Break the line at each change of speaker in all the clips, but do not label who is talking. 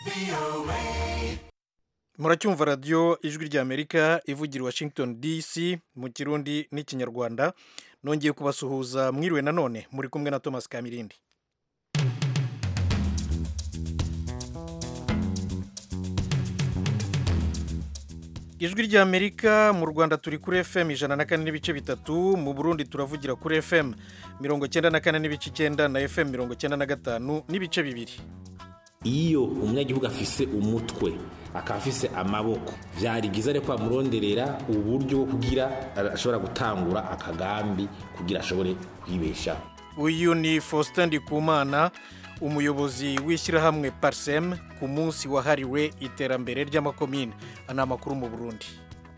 muracyumva radiyo ijwi ry'amerika ivugira i washington dc mu kirundi n'ikinyarwanda nongeye kubasuhuza mwiriwe nanone muri kumwe na thomas kamirindi ijwi ry'amerika mu rwanda turi kuri fm ijana na kane n'ibice bitatu mu burundi turavugira kuri fm mirongo cyenda na kane n'ibice icyenda na fm mirongo cyenda na gatanu n'ibice bibiri
iyo umunyagihugu afise umutwe akaba afise amaboko vyari byiza reko bamuronderera uburyo bwo kugira ashobora gutangura akagambi kugira ashobore kwibeshaho
uyu ni faustin ndikumana umuyobozi w'ishyirahamwe parsem ku munsi wahariwe iterambere ry'amakomine ni amakuru mu burundi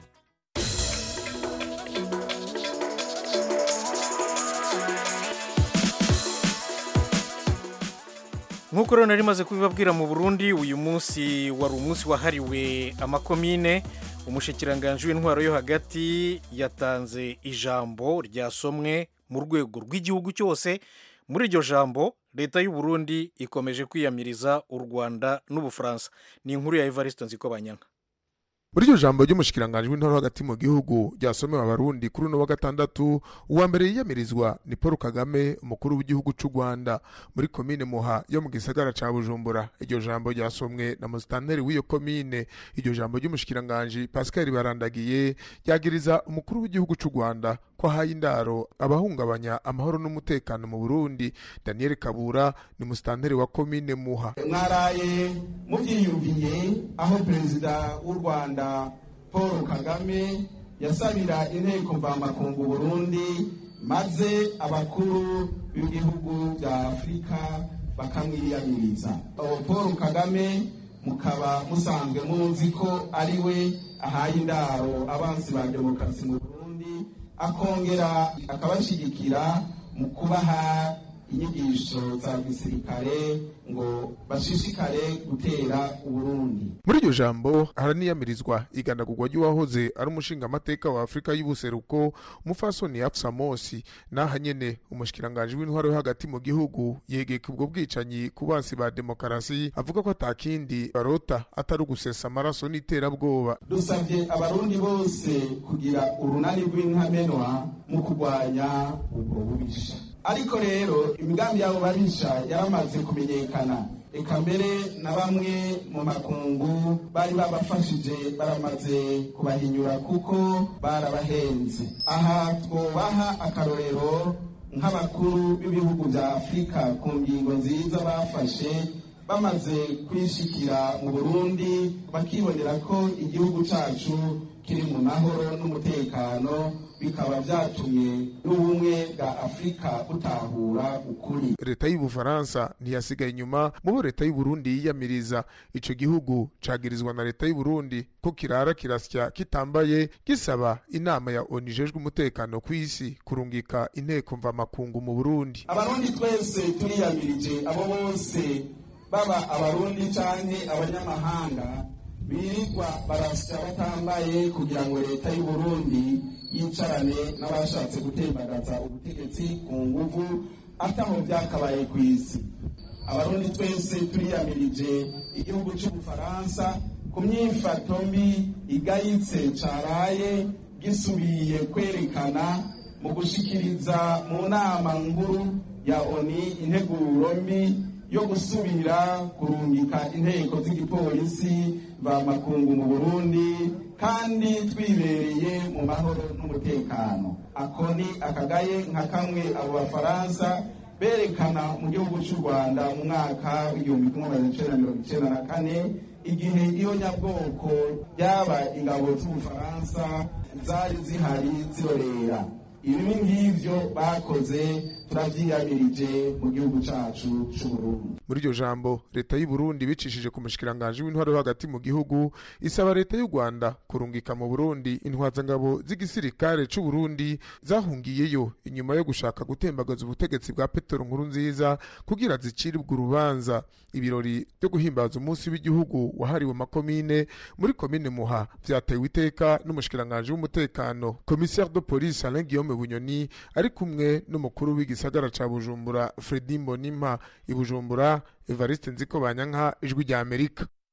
nk'uko rero nari maze kubibabwira mu burundi uyu munsi wari umunsi wahariwe amakomine umushikiranganji w'intwaro yo hagati yatanze ijambo ryasomwe mu rwego rw'igihugu cyose muri iryo jambo leta y'u Burundi ikomeje kwiyamiriza u rwanda n'ubufaransa ni inkuru ya evariste nzikobanyanka
muri iryo jambo ry'umushikiranganji w'intore hagati mu gihugu ryasomewe abarundi kuri uno wa gatandatu uwa mbere yiyamirizwa ni paul kagame umukuru w'igihugu cy'u rwanda muri komine muha yo mu gisagara ca bujumbura iryo jambo ryasomwe na musitanteri w'iyo komine iryo jambo ry'umushikiranganji pascal barandagiye ryagiriza umukuru w'igihugu cy'u rwanda ko ahaye indaro abahungabanya amahoro n'umutekano mu burundi daniel kabura ni musitanteri wa komine muha
mwaraye mubyiyumviye aho perezida w'u rwanda paul kagame yasabira inteko mvamakungu burundi maze abakuru b'ibihugu bya afurika bakamwiyamiriza paul kagame mukaba musanzwe muzi ko ari we ahaye indaro abansi ba demokarasi mu burundi akongera akabashyigikira mu kubaha inyigisho za gisirikare ngo bashishikare gutera uburundi
muri iryo jambo haraniyamirizwa igandagurwa ry'uwahoze ari umushingamateka wa afurika y'ubuseruko umufasoni afsa mosi n'aha nyene umushikiranganji w'intwaro yo hagati mu gihugu yegeka ubwo bwicanyi ku bansi ba demokarasi avuga ko atakindi barota atari ugusesa amaraso n'iterabwoba
dusabye abarundi bose kugira urunani rw'inkamenwa mu kurwanya ubwo bubisha ariko rero imigambi yabo babisha yaramaze kumenyekana reka mbere na bamwe mu makungu bari babafashije baramaze kubahinyura kuko barabahenze aha twubaha akarorero nk'abakuru b'ibihugu bya afurika ku ngingo nziza bafashe bamaze kwishikira mu burundi bakibonera ko igihugu cyacu kiri mu mahoro n'umutekano bikaba byatumye n'ubumwe bwa afurika butahura ukuri
leta y'ubufaransa ntiyasigaye inyuma mu bo leta y'uburundi yiyamiriza ico gihugu cagirizwa na leta y'uburundi ko kirara kirasya kitambaye gisaba inama ya onu ijejwe umutekano ku isi kurungika inteko mvamakungu mu burundi
abarundi twese turiyamirije abo bose baba abarundi canke abanyamahanga birirwa barasya batambaye kugira ngo leta y'uburundi yicarane n'abashatse gutembagaza ubutegetsi ku nguvu ataho byakabaye ku isi abarundi twese turiyamirije igihugu cy'ubufaransa ku myifato mbi igayitse caraye gisubiye kwerekana mu gushikiriza mu nama nkuru ya oni integuro mbi yo gusubira kurungika inteko z'igipolisi mvamakungu mu burundi kandi twibereye mu mahoro n'umutekano ako ni akagaye nka kamwe abo bafaransa berekana mu gihugu cy'u rwanda mu mwaka w'igihumbi kimwe magana cyenda mirongo icyenda na kane igihe iyo nyabwoko ryaba ingabo z'ubufaransa zari zihari zirorera ibi ngivyo bakoze turavyiyamirije mu gihugu cacu c'uburundi
muri iryo jambo leta y'u Burundi bicishije ku mushikiranganji w'intwaro yo hagati mu gihugu isaba leta y'u Rwanda kurungika mu Burundi intwazangabo z'igisirikare c'u Burundi zahungiyeyo inyuma yo gushaka gutembagaza ubutegetsi bwa Petero Nkurunziza kugira ziciribwe urubanza ibirori byo guhimbaza umunsi w'igihugu wahariwe makomine muri komine Muha vyatewe iteka n'umushikiranganji w'umutekano commissaire de police Alain Guillaume Bunyoni ari kumwe n'umukuru w'igisagara ca Bujumbura Fredy Mbonimpa i Bujumbura Evariste Nziko Banyanka ijwi rya Amerika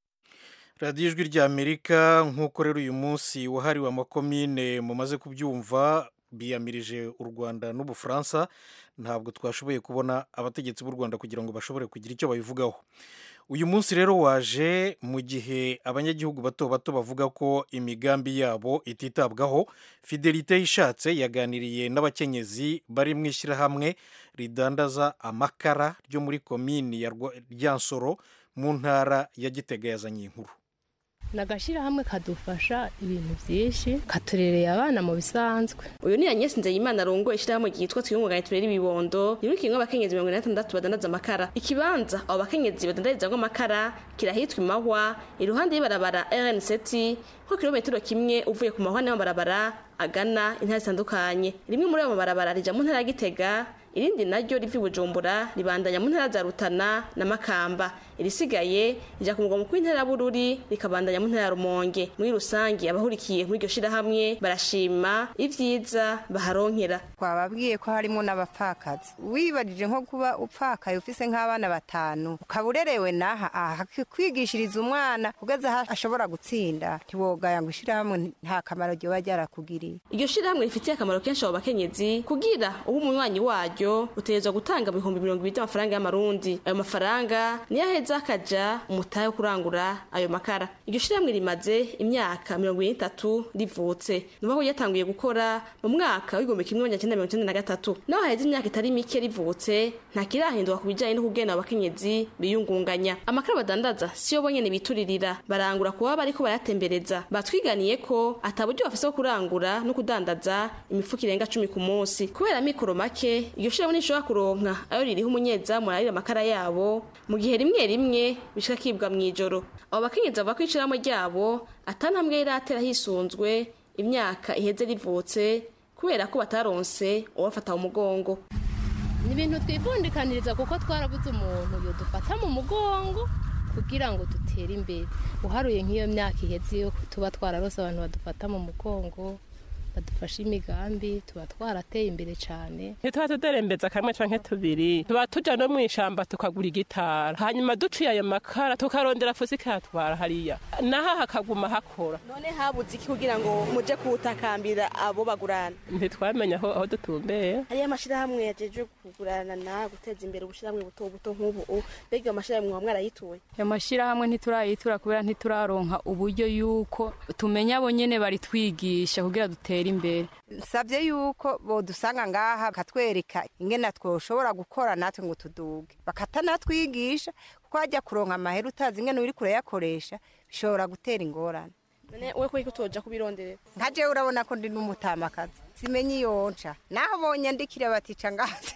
radiyo ijwi ry'amerika nk'uko rero uyu munsi wahariwe amakomine mumaze kubyumva biyamirije u rwanda n'ubufaransa ntabwo twashoboye kubona abategetsi b'u rwanda kugira ngo bashobore kugira icyo babivugaho uyu munsi rero waje mu gihe abanyagihugu bato bato bavuga ko imigambi yabo ititabwaho fidelite ishatse yaganiriye n'abakenyezi bari mu ishyirahamwe ridandaza amakara ryo muri komini ya ryansoro mu ntara ya gitega yazanye inkuru
ni agashyirahamwe kadufasha ibintu byinshi katurereye abana mu bisanzwe
uyu ni Agnes Nzeyimana arongoye ishyirahamwe ryitwa twiyungunganye turere ibibondo riri kimwe abakenyezi mirongo ine na batandatu badandaza amakara ikibanza abo bakenyezi badandarizamo amakara kirahitwa imahwa iruhande y'ibarabara RN7 nko kilometero kimwe uvuye ku mahwa n'amabarabara agana intara zitandukanye rimwe muri ayo mabarabara rija mu ntara ya Gitega irindi naryo riva i Bujumbura ribandanya mu ntara za Rutana na Makamba irisigaye rija ku mugwa mukuru w'intara ya Bururi rikabandanya mu ntara ya Rumonge muri rusangi abahurikiye muri iryo shirahamwe barashima ivyiza baharonkera
twababwiye ko harimo n'abapfakazi wibajije nko kuba upfakaye ufise nk'abana batanu ukaba urerewe naha aha kwigishiriza umwana kugeza aho ashobora gutsinda ntiwogaya ngo ishirahamwe nta kamaro ryoba ryarakugiriye
iryo shirahamwe rifitiye akamaro kenshi abo bakenyezi kugira uba umunywanyi waryo utegerezwa gutanga ibihumbi mirongo ibiri by'amafaranga y'amarundi ayo mafaranga niyo aheza akaja umutahe wo kurangura ayo makara iryo shirahamwe rimaze imyaka mirongo ibiri n'itatu rivutse ni ko ryatanguye gukora mu mwaka w'igihumbi kimwe magana cyenda mirongo icyenda na gatatu naho haheze imyaka itari mike rivutse nta kirahinduka ku bijyanye no kugena abakenyezi biyungunganya amakara badandaza siyo bonyene bituririra barangura kuba bariko barayatembereza batwiganiye ko ata buryo bafise bwo kurangura no kudandaza imifuko irenga cumi ku munsi kubera mikoro make iryo shirahamwe ntishobora kuronka ayo ririho umunyezamu ararira amakara yabo mu gihe rimwe rimwe bishika kibwa mw'ijoro abo bakenyezi bavuga ko ishirahamwe ryabo atantambwe riratera hisunzwe imyaka iheze rivutse kubera ko bataronse uwafata mu mugongo
ni ibintu twivundikaniriza kuko twarabuze umuntu yodufata mu mugongo kugira ngo dutere imbere uharuye nk'iyo myaka iheze yo tuba twararose abantu badufata mu mugongo badufashe imigambi tuba twarateye imbere cyane
ntituba tuderembeza kamwe canke tubiri tuba tuja no mw'ishamba tukagura igitara hanyuma duciye ayo makara tukarondera fusi ikatwara hariya naho hakaguma hakora
none habuze iki kugira ngo muje kuwutakambira abo bagurana
ntitwamenya aho aho dutumbeye
hariyo amashirahamwe yajejwe kugurana na guteza imbere ubushirahamwe buto buto nk'ubu mbega ayo mashirahamwe muba mwarayituye
ayo mashirahamwe ntiturayitura kubera ntituraronka uburyo yuko tumenya abo nyene baritwigisha kugira dutere imbere
nsabye yuko bodusanga ngaha bakatwereka ingene twoshobora gukora natwe ngo tuduge bakatanatwigisha kuko hajya kuronka amahera utazi ingene uri kurayakoresha bishobora gutera ingorane
none we ko utoja kubironderera
nka jewe urabona ko ndi n'umutamakazi simenye iyo nca naho bonyandikira batica ngazi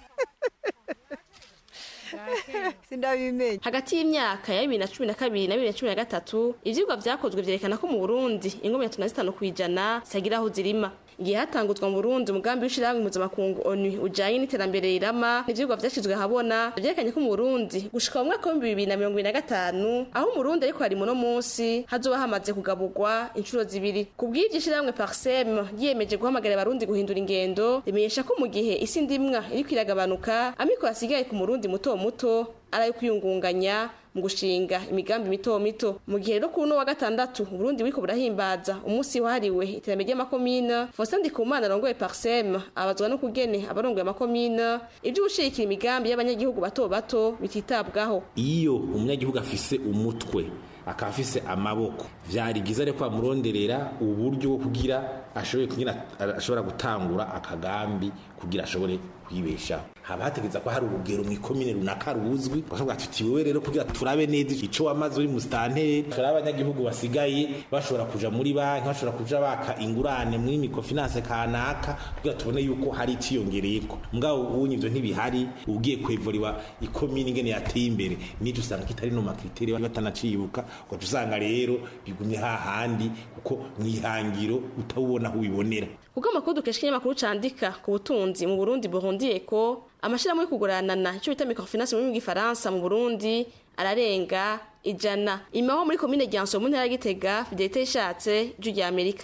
sindabimenye
hagati y'imyaka ya bibiri na cumi na kabiri na bibiri na cumi na gatatu ivyigwa vyakozwe vyerekana ko mu burundi ingo mirongo itatu na zitanu kw'ijana zitagira aho zirima igihe hatanguzwa mu burundi umugambi w'ishirahamwe mpuzamakungu onu ujanye n'iterambere rirama n'ivyigwa vyashizwe ahabona vyerekanye ko mu burundi gushika mu mwaka w'ibihumbi bibiri na mirongo ibiri na gatanu aho umurundi ariko hari muno munsi hazoba hamaze kugaburwa inshuro zibiri ku bw'iryo ishirahamwe parsem ryiyemeje guhamagarira abarundi guhindura ingendo rimenyesha ko mu gihe isi ndimwa iriko iragabanuka amikoro asigaye ku murundi muto muto arayo kwiyungunganya mu gushinga imigambi mito mito mu gihe rero kuno wa gatandatu Burundi buriko burahimbaza umunsi wahariwe iterambere ry'amakomine Faustin Ndikumana arongoye Parsem abazwa no kugene abarongoye amakomine ivyo gushigikira imigambi y'abanyagihugu bato bato bititabwaho
iyo umunyagihugu afise umutwe akaba afise amaboko vyari byiza rero ko bamuronderera uburyo bwo kugira ashobore kugira ashobora gutangura akagambi kugira ashobore kwibeshaho haba hategeza ko hari urugero mu ikomine runaka ruzwi bakavuga tuti wewe rero kugira turabe neza ico wamaze uri mu stanteri turabe abanyagihugu basigaye bashobora kuja muri banki bashobora kuja baka ingurane muri microfinance kanaka kugira tubone yuko hari iciyongereyeko mugabo ubunye ivyo ntibihari ugiye kwevuriwa ikomine ingene yateye imbere nico usanga kitari no makriteri batanacibuka ugaca usanga rero bigumye hahandi kuko mwihangiro utawubona aho ubibonera
kuko amakuru dukesha ikinyamakuru candika ku butunzi mu Burundi burundiye ko amashirahamwe yo kuguranana icyo bita microfinance mu rurimi rw'ifaransa mu Burundi ararenga ijana imaho muri komine Ryanso mu ntara ya Gitega Fidelite ishatse ijwi rya Amerika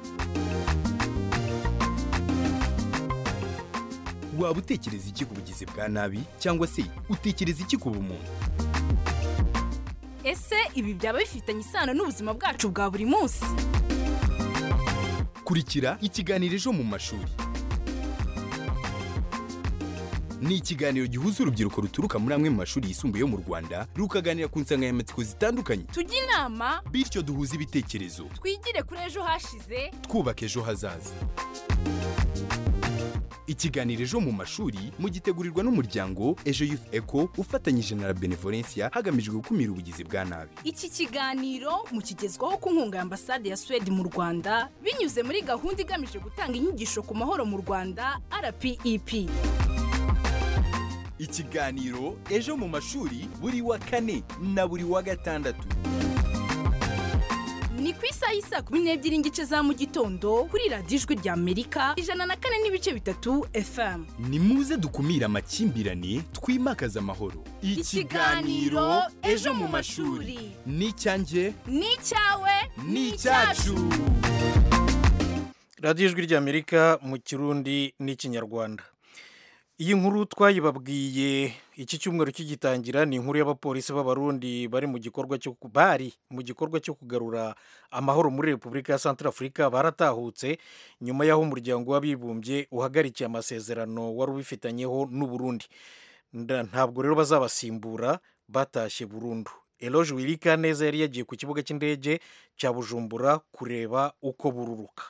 waba utekereza iki ku bugizi bwa nabi cyangwa se utekereza iki ku bumuntu
ese ibi byaba bifitanye isano n'ubuzima bwacu bwa buri munsi
kurikira ikiganiro ejo mu mashuri ni ikiganiro gihuza urubyiruko ruturuka muri amwe mu mashuri yisumbuye yo mu rwanda rukaganira ku nsanganyamatsiko zitandukanye
tujye inama
bityo duhuze ibitekerezo
twigire kuri ejo hashize
twubaka ejo hazaza ikiganiro ejo mu mashuri mugitegurirwa n'umuryango ejo youth eco ufatanyije na la benevolencia hagamijwe gukumira ubugizi bwa nabi
iki kiganiro mukigezwaho ku nkunga ya ambasade ya suwede mu rwanda binyuze muri gahunda igamije gutanga inyigisho ku mahoro mu rwanda rpep
ikiganiro ejo mu mashuri buri wa kane na buri wa gatandatu
ni ku isaha y'isa kumi n'ebyiri n'igice za mu gitondo kuri radiyo ijwi rya amerika ijana na kane n'ibice bitatu fm
ni muze dukumire amakimbirane twimakaze amahoro
Ikiganiro Ejo mu mashuri.
ni icyanjye
ni icyawe
ni icyacu
radiyo ijwi ry'amerika mu kirundi n'ikinyarwanda iyi nkuru twayibabwiye iki cyumweru kigitangira ni inkuru y'abapolisi b'abarundi bari mu gikorwa cyo bari mu gikorwa cyo kugarura amahoro muri repubulika ya santarafurika baratahutse nyuma y'aho umuryango w'abibumbye uhagarikiye amasezerano wari ubifitanyeho n'uburundi ntabwo rero bazabasimbura batashye burundu eloge wirika neza yari yagiye ku kibuga cy'indege cya bujumbura kureba uko bururuka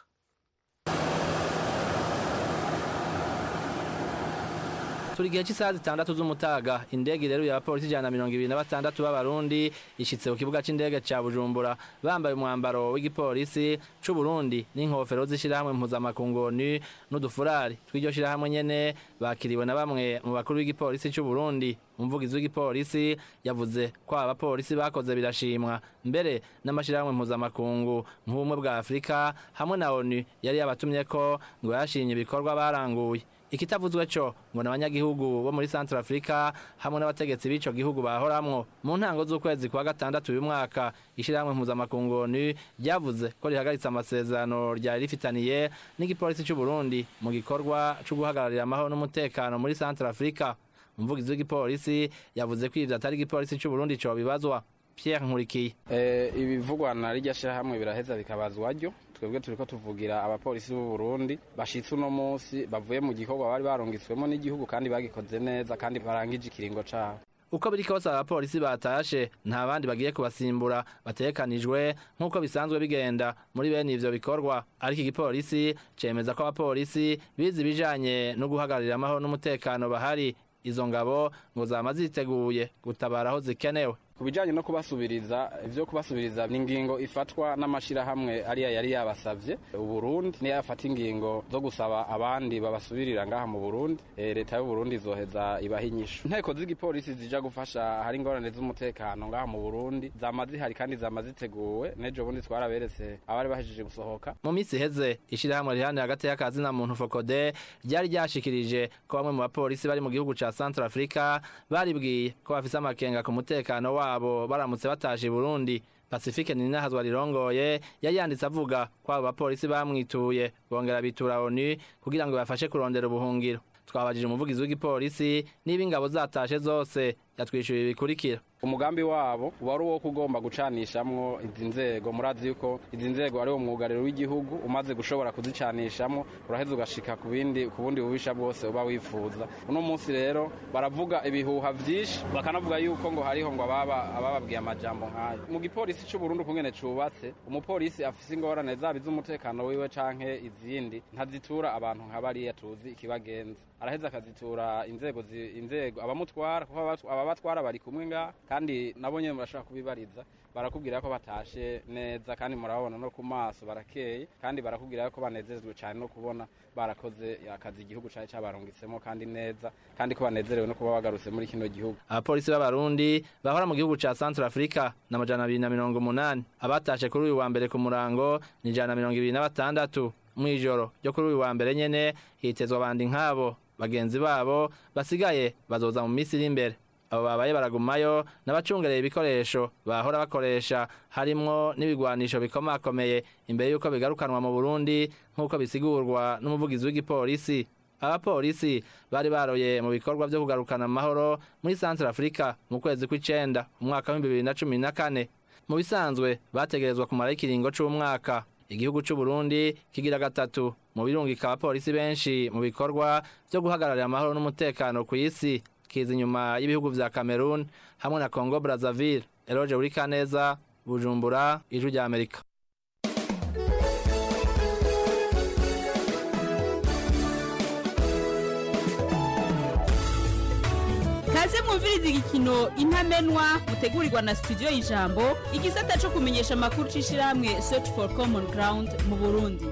turi igihe cy'isaha zitandatu z'umutaga indege rero y'abapolisi ijana na mirongo ibiri na batandatu b'abarundi ishyitse ku kibuga cy'indege cya bujumbura bambaye umwambaro w'igipolisi c'u Burundi n'inkofero z'ishyirahamwe mpuzamakungu ni n'udufurari tw'iryo shyirahamwe nyene bakiriwe na bamwe mu bakuru b'igipolisi c'u Burundi umuvugizi w'igipolisi yavuze ko aba bapolisi bakoze birashimwa mbere n'amashyirahamwe mpuzamakungu nk'ubumwe bwa afurika hamwe na onu yari yabatumye ko ngo yashimye ibikorwa baranguye ikitavuzwe cyo ngo n'abanyagihugu bo muri Central Africa hamwe n'abategetsi b'ico gihugu bahoramwo mu ntango z'ukwezi kwa gatandatu uyu mwaka ishyirahamwe mpuzamakungu ONU ryavuze ko rihagaritse amasezerano ryari rifitaniye n'igipolisi cy'u Burundi mu gikorwa cyo guhagararira amahoro n'umutekano muri Central Africa umuvugizi w'igipolisi yavuze ko ivyo atari igipolisi cy'u Burundi co bibazwa Pierre Nkurikiye
eh ibivugwa na rijya shyirahamwe biraheza bikabazwa ryo twebwe turiko tuvugira abapolisi b'u Burundi bashitse uno munsi bavuye mu gikorwa bari barungitswemo n'igihugu kandi bagikoze neza kandi barangije ikiringo cabo
uko biri kose abapolisi batashe nta bandi bagiye kubasimbura batekanijwe nk'uko bisanzwe bigenda muri bene ivyo bikorwa ariko igipolisi cemeza ko abapolisi bize ibijanye no guhagararira amahoro n'umutekano bahari izo ngabo ngo zama ziteguye gutabara aho zikenewe
ku bijyanye no kubasubiriza ibyo kubasubiriza ni ingingo ifatwa n'amashyirahamwe ariya yari yabasabye uburundi niyo yafata ingingo zo gusaba abandi babasubirira ngaha mu burundi leta y'uburundi izoheza ibaha inyishu inteko z'igipolisi zija gufasha hari ingorane z'umutekano ngaha mu burundi zama zihari kandi zama ziteguwe n'ejo bundi twaraberetse abari bahejeje gusohoka
mu minsi iheze ishyirahamwe rihanira hagati y'akazi na muntu fokode ryari ryashikirije ko bamwe mu bapolisi bari mu gihugu ca central africa baribwiye ko bafise amakenga ku mutekano wabo wabo baramutse bataje Burundi Pacifique Ninahazwa rirongoye yari yanditse avuga ko abo bapolisi bamwituye bongera bitura ONU kugira ngo bafashe kurondera ubuhungiro twabajije umuvugizi w'igipolisi niba ingabo zatashe zose yatwishyuye ibikurikira
umugambi wabo wari uwo kugomba gucanishamwo izi nzego murazi yuko izi nzego ari wo mwugariro w'igihugu umaze gushobora kuzicanishamo uraheza ugashika ku bindi ku bundi bubisha bwose uba wifuza uno munsi rero baravuga ibihuha vyinshi bakanavuga yuko ngo hariho ngo ababa abababwiye amajambo nk'ayo mu gipolisi c'u Burundi kungene cubatse umupolisi afise ingorane zaba iz'umutekano wiwe canke izindi ntazitura abantu nka bariya tuzi ikibagenza araheza akazitura inzego inzego abamutwara kuko ababatwara bari kumwe ngaha kandi nabo nyene murashobora kubibariza barakubwira ko batashe neza kandi murababona no ku maso barakeye kandi barakubwira ko banezerezwe cyane no kubona barakoze akazi igihugu cyari cyabarungitsemo kandi neza kandi ko banezerewe no kuba bagarutse muri kino gihugu
abapolisi b'abarundi bahora mu gihugu ca Central Africa na majana abiri na mirongo umunani abatashe kuri uyu wa mbere ku murango ni ijana na mirongo ibiri na batandatu mw'ijoro ryo kuri uyu wa mbere nyene hitezwa abandi nk'abo bagenzi babo basigaye bazoza mu minsi iri imbere abo babaye baragumayo n'abacungereye ibikoresho bahora bakoresha harimwo n'ibigwanisho bikomakomeye imbere y'uko bigarukanwa mu Burundi nk'uko bisigurwa n'umuvugizi w'igipolisi abapolisi bari baroye mu bikorwa vyo kugarukana amahoro muri Central Africa mu kwezi kw'icenda umwaka wa 2014 mu bisanzwe bategerezwa kumara ikiringo c'umwaka igihugu c'u Burundi kigira gatatu mu birungika abapolisi benshi mu bikorwa vyo guhagararira amahoro n'umutekano ku isi kiza inyuma y'ibihugu vya Cameroon hamwe na Congo Brazzaville Eloge Urikaneza Bujumbura ijwi rya Amerika
kaze mwumviriza igikino intamenwa mutegurirwa na studio y'ijambo igisata cyo kumenyesha amakuru c'ishirahamwe search for common ground mu burundi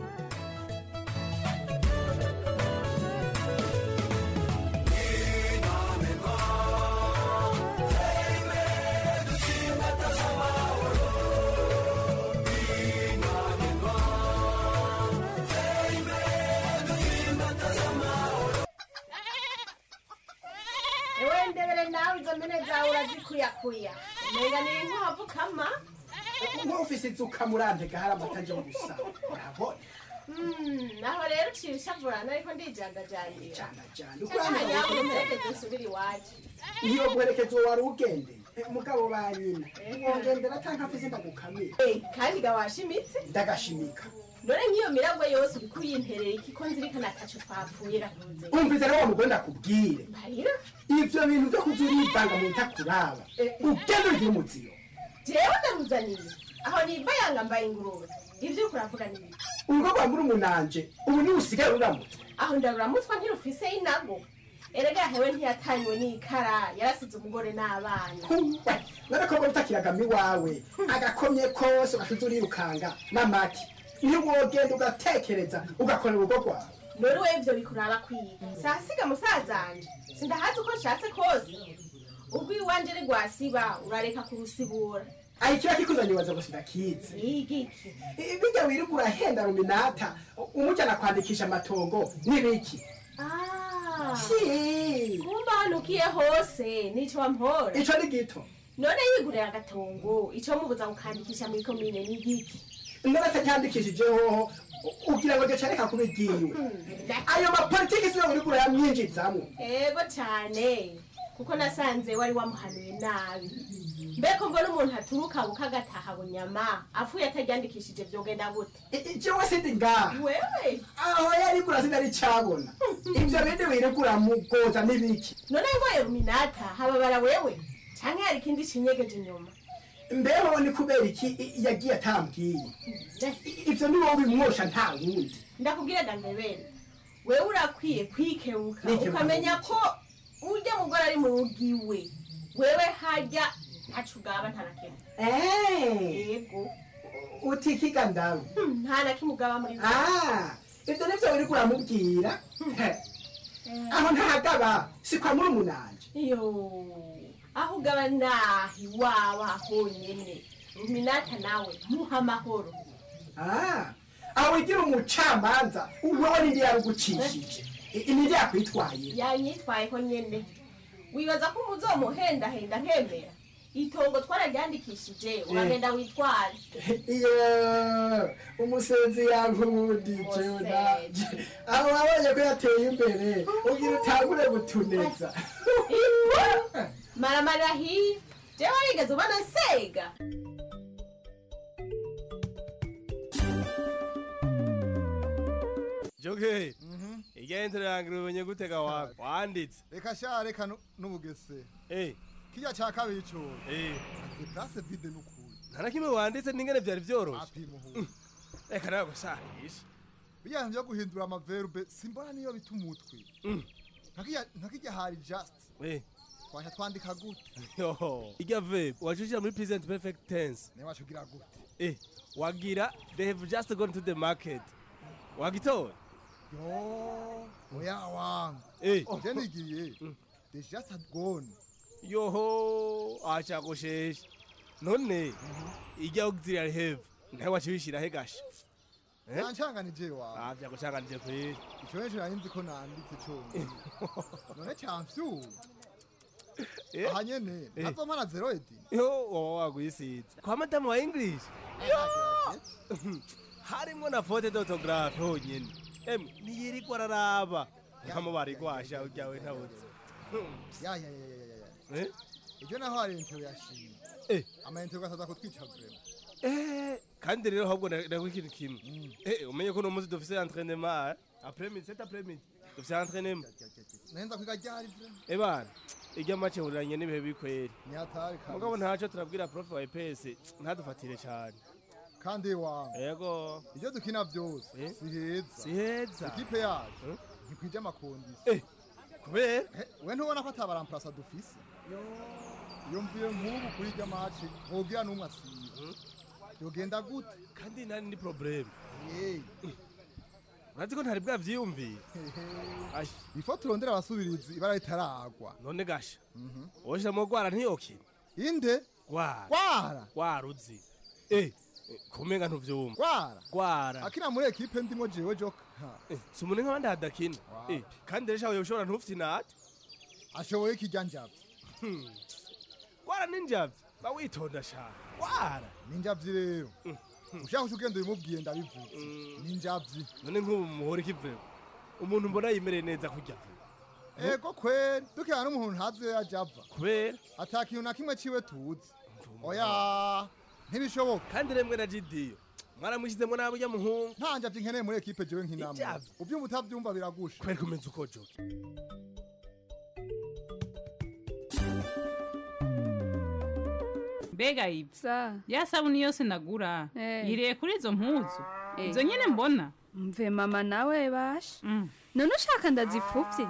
ewe ndebere nawe izo mpene zawe urazikuyakuya umenga ni inkwavu kama
nk'ufise inzuka murandega hari amata aje gusa urabona
Mm, naho rero uciye ushavurana ariko ndijandajandira
janda
canyawe umperekeze usubire iwacu
iyo guherekeza uwo wari ugendeye umugabo ba nyina wongendera canke afise ndagukamira
kandi ga washimitse
ndagashimika
none nk'iyo miragwe yose uriko uyimperera iki ko nzirikana ataco twapfuye rakunze
umvise rero wa mugore ndakubwire
marira
ivyo bintu vyo kuza urivanga mu ntakuraba ugende ugira umuziyo
jewe ndaruzaniye aho niva yanga mbaye ingurube ivyo uriko uravuga ni biki
urugo rwa muri umunanje ubu niwe usigaye ruramutse
aho ndaruramutswa ntirufise inago erega hewe ntiyatanywe n'ikara yarasize umugore n'abana
none ko ngo utakiragama iwawe agakomye kose ugashize urirukanga n'amaki niyo wogenda ugatekereza ugakorera urugo rwawe
none we ivyo bikuraba kwiga sasiga musazanje sindahazi uko nshatse kose ubwo iwanje ari rwasiba urareka kurusibura
aho ikiba kikuzanye ubaza gusa ndakizi
igiki
bijya wirirwa urahenda ruminata umujyana kwandikisha amatongo n'ibiki Si.
kumba hanukiye hose nico wampora
ico ni gito
none yigurira agatongo ico mubuza gukandikisha muri komine ni igiki
none atacyandikishijeho ugira ngo gica reka kuba igiwe ayo mapolitiki siyo uriko urayamwinjizamwo
ego cane kuko nasanze wari wamuhanuye nabi mbeko mbona umuntu aturuka bukagataha bunyama apfuye ataryandikishije vyogenda gute
jewe sindi ngaha
wewe
aho yariko urasinari cabona ivyo bindi wirirwa uramugoza n'ibiki
none ngoye ruminata hababara wewe canke hari ikindi cinyegeje inyuma
mbeho ni kubera iki i- yagiye atambwiye I- ivyo ni wowe bimwosha nta wundi
ndakubwira dangabere wewe urakwiye kwikebuka
Nikebuka
ukamenya ko urya mugore ari mu rugo iwe wewe harya ntaco ugaba nta na kimwe yego
utikiga ndawe
Hmm, nta na kimwe ugaba muri we
Ah, ivyo nivyo wiriko uramubwira aho ntahagaba si kwa muri umunanje
iyo aho ugaba nahi iwawe honyene ruminata nawe muha amahoro
Ah, aho wigira umucamanza wewe nindi yarugucishije I- nindi yakwitwaye
yanyitwayeho nyene wibaza ko umuzomuhendahenda nkemera itongo twararyandikishije uragenda witware
iyo umusenzi yankundije naje aho wabonye ko yateye imbere ugira utangure gutuneza
maramarira hiya jewe warigeze ubona nsega
joge igenzero yange umenye gutega wawe wanditse
reka sha reka nu- n'ubugese
Eh.
kirya ca kabiri co
Eh.
aze place vide n'ukuri
nta na kimwe wanditse n'ingene vyari vyoroshe
apimuhu
reka nawe gusahisha
bijyanye byo guhindura amaverbe simbona niyo bita umutwe Nkakirya- nkakirya hari just
Eh.
twasha twandika gute
Yo, irya verb wacushira muri present perfect tense
niba wacugira gute
eh wagira they have just gone to the market wagitora
yo oya wangu
Eh.
je nigiye they just had gone
yoho acagoshesha none irya auxiliary have nawe wacibishira he gasha Eh?
nancanganije wawe
ah vyagucanganije kweri
ico neco nari nzi ko nanditse conyene none camfyuba
Eh?
aha nyene
Eh.
ntazomana zero edi
yo wowe wagwisiza kwa madamu wa english harimwo na fote d'autographe honyene emwe ntiyirirwa araraba nkamo barigwasha uryawe ntabuze
ya ya ya ya ya ya
Eh?
ibyo naho hari intero yashimye
Eh.
amayintero gasaza kutwica vrema
Eh, kandi rero ahubwo ndagwa ikintu kimwe Eh, umenye ko uno munsi dufise entraînement après midi cet après midi dufise entraînement
nahenza kwiga ryari vrema
eh bana irya make huriranye n'ibihe bikweri
nyatari
mugabo ntaco turabwira prof wa EPS ntadufatire cyane
kandi wangu
yego
ibyo dukina byose si heza
si heza
ikipe yacu ntikwije amakondisi
eh kubera
we ntubona ko atabaramplasa dufise iyo mvuye nk'ubu kuri irya maci ntugira n'umwe asiba yogenda gute
kandi nari ni problème
Hey.
urazi ko ntari bwavyiyumviye Ai.
ifo turondera abasubirizi ibara ritaragwa
none gasha woshiramo gwara ntiyokina
inde
gwara
gwara
gwara uzi eh kumenga ntuvyumva
gwara
gwara
akina muri ekipe ndimo jewe joka
si umuntu nk'abandi hadakina Eh, kandi rero shawe ushobora ntufite inate
ashoboye ikijya njavye
gwara n'injavyi ba witonda sha gwara
ninjavyi rero ushaka uca ugenda ubimubwiye ndabivuze ninjavyi
none nk'ubu muhora ikivemo umuntu mbona yimereye neza kurya
ego kweri dukina n'umuntu ntazi iyo yaje ava
kubera
ata kintu na kimwe ciwe tuzi oya ntibishoboka
kandi remwe na jidiyo mwaramushyizemo nabi ujya muhungu
nta njavyi nkeneye muri ekipe jewe nk'inama
Injavyi?
uvyumva utavyumva biragusha
kweri kumenya uko joke
mbega ibyo ya sabuni yose nagura yiriye kuri izo mpuzu izo nyine mbona
mve mama nawe basha none ushaka ndazipfuvye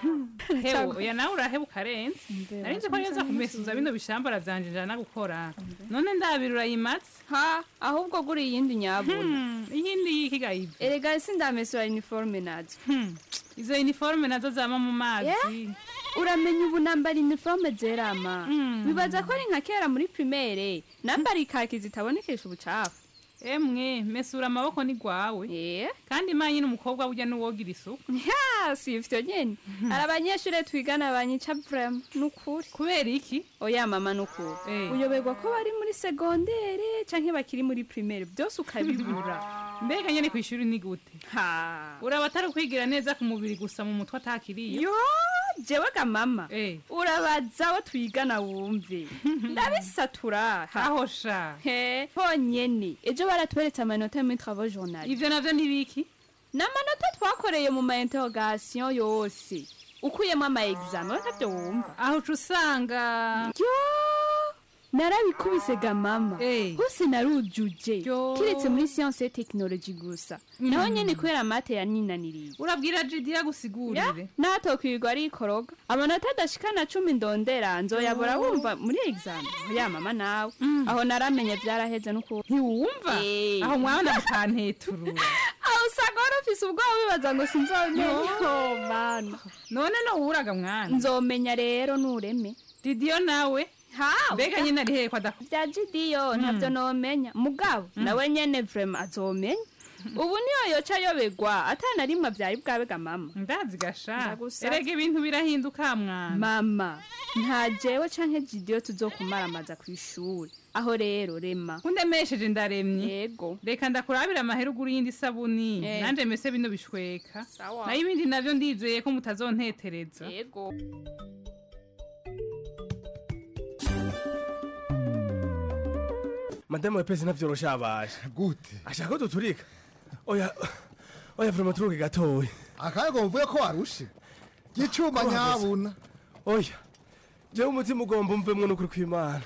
hewe oya nawe uraheba ukarenza nari nzi ko
basha,
neza kumesuza bino bishambara vyanje njana gukora none ndabira urayimatse
ha ahubwo guri iyindi nyabuna
iyindi yikiga ibyo
erega sindamesura uniforme nazo
izo uniforme nazo zama mu mazi
uramenya ubu nambara uniforme zerama bibaza ko ari nka kera muri primaire nambara ikaki zitabonekesha ubucafu
emwe mesura amaboko ni gwawe kandi manye n'umukobwa burya n'uwogira isuku
ya si ivyo nyene hari abanyeshure twigana banyica vrema nukuri
kubera iki
oya mama nukuri uyoberwa ko bari muri segondere canke bakiri muri primaire byose ukabibura
mbega nyene kw'ishuri ni gute
ha
uraba atari kwigira neza ku mubiri gusa mu mutwe atakiriye
yo jewe ga mama urabaza abo twigana wumve ndabisatura
aho sha
he honyene ejo baratweretse amanota muri travaux journal
ivyo navyo ntibiki
ni amanota twakoreye mu ma interrogation yose ukuyemo ama examen we ntavyo wumva
aho uca usanga
yo narabikubise ga mama hose narujuje kiretse muri science et technologie gusa naho nyene kubera mate yaninaniriye
urabwira jidiya gusigurire
natokwirirwa arikoroga amanota adashikana cumi ndondera nzoyabora wumva muri examen ya mama nawe aho naramenye vyaraheze n'ukuri
ntiwumva aho mwana mukanteturura
aho usanga wari ufise ubwoba wibaza ngo sinzomenya oh mana
none nowuraga mwana
nzomenya rero nureme
didiyo nawe
ha
mbega nyine ari hehe kwada
vya jidiyo ntavyo nomenya mugabo nawe nyene vrema azomenya ubu niyo yoca yoberwa atana rimwe vyari bwabega mama
ndazi gasha erega ibintu birahinduka mwana
mama nta jewe canke jidiyo tuzokumaramaza kw'ishuri aho rero rema
undemesheje ndaremye
yego
reka ndakurabira amahera ugura iyindi sabuni
Eh.
nanje mese bino bishweka
Sawa.
nayo ibindi navyo ndizeye ko mutazontetereza
yego
madamu wa pesi navyoroshe abaje
gute
ashaka ko duturika oya oya vrema turuke gatoya
akayego mvuye ko warushe gicuma nyabuna
oya jewe umutima ugomba umvemwo n'ukuri kw'imana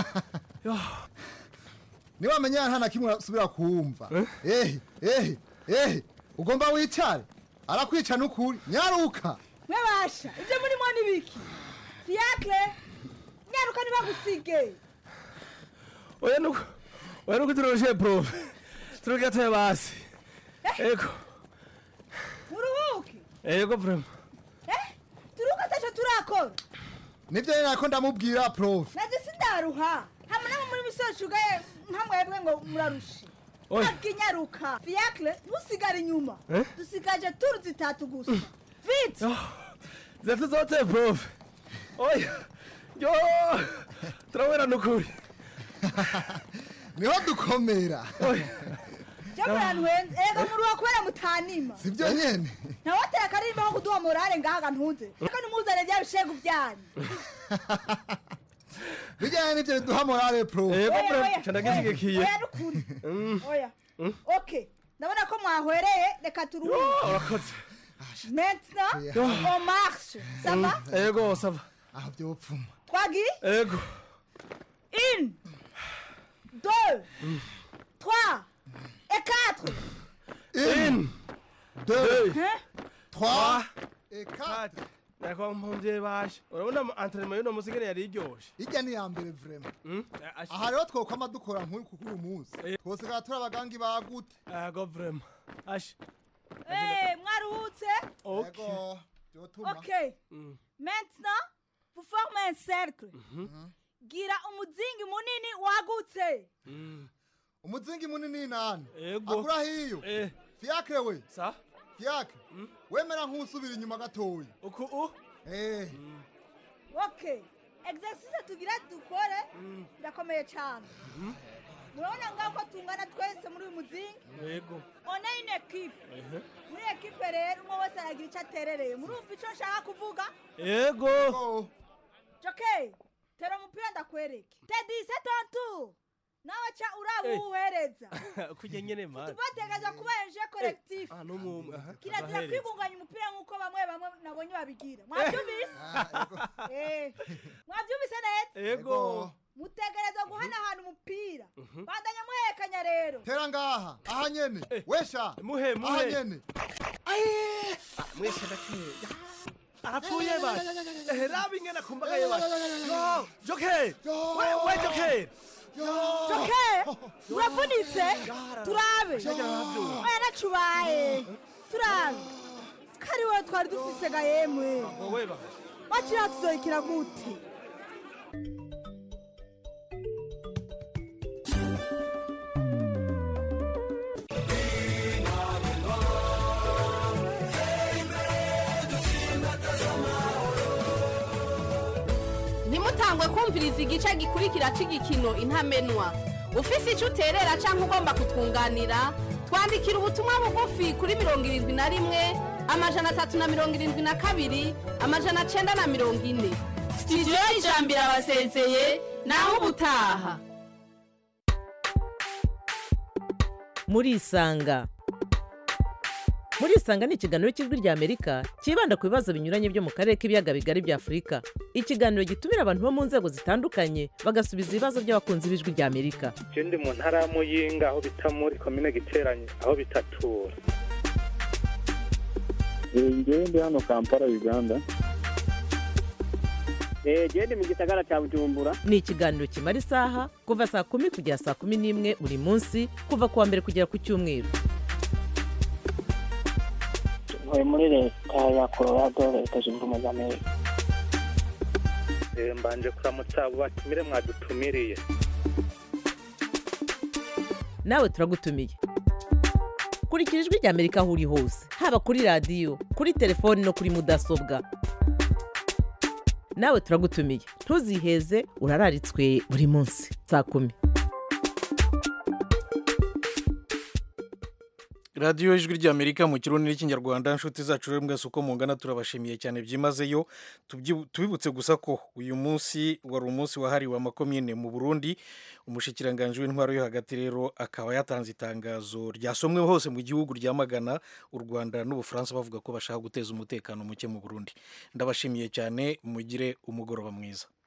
niba amenya nta na kimwe asubira kumva ehe ehe ehe ugomba wicare arakwica n'ukuri nyaruka
mwebasha ibyo murimo ni biki fiakre nyaruka ntibagusige
oya nuko oya nuko turoroshe profe turuke gatoya basi ego
muruhuke
ego vrema
eh turuka ataco turakora
nivyo nyene nako ndamubwira prof
naje sindaruha hamwe namwe muri misozi ugaye nkamwebwe ngo murarushe
Oya.
ntabwo inyaruka fiakre ntusigare inyuma
Eh?
dusigaje turu zitatu gusa vite
zatu zote profe oya yo turabona n'ukuri
niho dukomera
jya murantu henze ega muruha kubera mutanima
sivyo nyene
nawe wateye akarimba ko kuduha morale ngaha ntuze reka nimuzane bya bishegu byanyu
bijyanye n'ibyo biduha morale pro
Yego,
Oya,
bro,
oya,
nca ndagishyigikiye.
oya, oya, nukuri.
Mm.
oya
Mm.
ok ndabona ko mwahwereye reka turuhuke
urakoze
maintenant
Yeah.
on marche ça va
ego sava
aho byopfuma
twagiye
ego
une deux trois et quatre
une
deux
Hein?
trois
et quatre nako mpumvye bashe urabona entraînement y'uno musi ngene yari iryoshe
hirya ni iya mbere vrema
Mm?
aha rero twokwama dukora nk'uyu kuko uyu munsi twosigara turi abagangi bagute
ego vrema ashe
Eh, mwaruhutse
Ego, byotuma
ok maintenant vous formez un cercle gira umuzingi munini wagutse
umuzingi munini nani
Ego.
akura hiyo
Eh.
fiakre we
sa
fiakre wemera nk'usubira inyuma gatoya
uku u
eh
ok exercice tugira dukore birakomeye cyane murabona ngaho ko tungana twese muri uyu muzingi
ego
one une ekipe
Ehe.
muri ekipe rero umwe wese aragira icyo aterereye murumva icyo nshaka kuvuga
ego
joke tera umupira ndakwereke tedi se tontu nawe ca uraba
Eh.
uwuhereza
kurya nyene mani
tubategereza kuba enje collectif
ah n'umwe aha
kirazira
abahereza.
kwibunganya umupira nk'uko bamwe bamwe nabonye babigira mwabyumvise Eh. mwabyumvise neza
ego
mutegereza guhanahana umupira
Mhm.
bandanya muhekanya rero
tera ngaha aha nyene wesha
muhe
aha
muhe
nyene
mwese ndakeya arapfuye bashe ehe raba ingene akumbagaye bashe yo joke we we joke
joke uravunitse turabe
Yarabyumva.
oya nacubaye turabe kari wowe twari dufise ga yemwe
wowe bashe
wakira tuzoyikira gute
ntimutangwe kumviriza igice gikurikira cy'igikino intamenwa ufise icyo uterera cyangwa ugomba kutwunganira twandikira ubutumwa bugufi kuri mirongo irindwi na rimwe amajana atatu na mirongo irindwi na kabiri amajana cyenda na mirongo ine sitidiyo y'ijambo irabasezeye naho ubutaha
murisanga murisanga ni ikiganiro cy'ijwi ry'amerika cyibanda ku bibazo binyuranye byo mu karere k'ibiyaga bigari bya afurika ikiganiro gitumira abantu bo mu nzego zitandukanye bagasubiza ibibazo by'abakunzi b'ijwi ry'amerika
je ndi mu ntara ya muyinga aho bita muri komine giteranye aho bitatura
ngewe ndi hano kampala uganda
genda mu gisagara cya bujumbura ni ikiganiro kimara isaha kuva saa kumi kugera saa kumi n'imwe buri munsi kuva ku wa mbere kugera ku cyumweru
ntuye muri leta ya colorado leta zunze ubumwe za amerika
Eh, mbanje kuramutsa abo batumire mwadutumiriye
nawe turagutumiye kurikira ijwi ry'amerika aho uri hose haba kuri radiyo kuri telefoni no kuri mudasobwa nawe turagutumiye ntuziheze urararitswe buri munsi saa kumi
radiyo ijwi ry'amerika mu kirundi n'ikinyarwanda inshuti zacu rero mwese uko mungana turabashimiye cyane byimazeyo Tubyi- tubibutse gusa ko uyu munsi wari umunsi wahariwe amakomine mu burundi umushikiranganji w'intwaro yo hagati rero akaba yatanze itangazo ryasomwe hose mu gihugu ryamagana u rwanda n'ubufaransa bavuga ko bashaka guteza umutekano muke mu burundi ndabashimiye cyane mugire umugoroba mwiza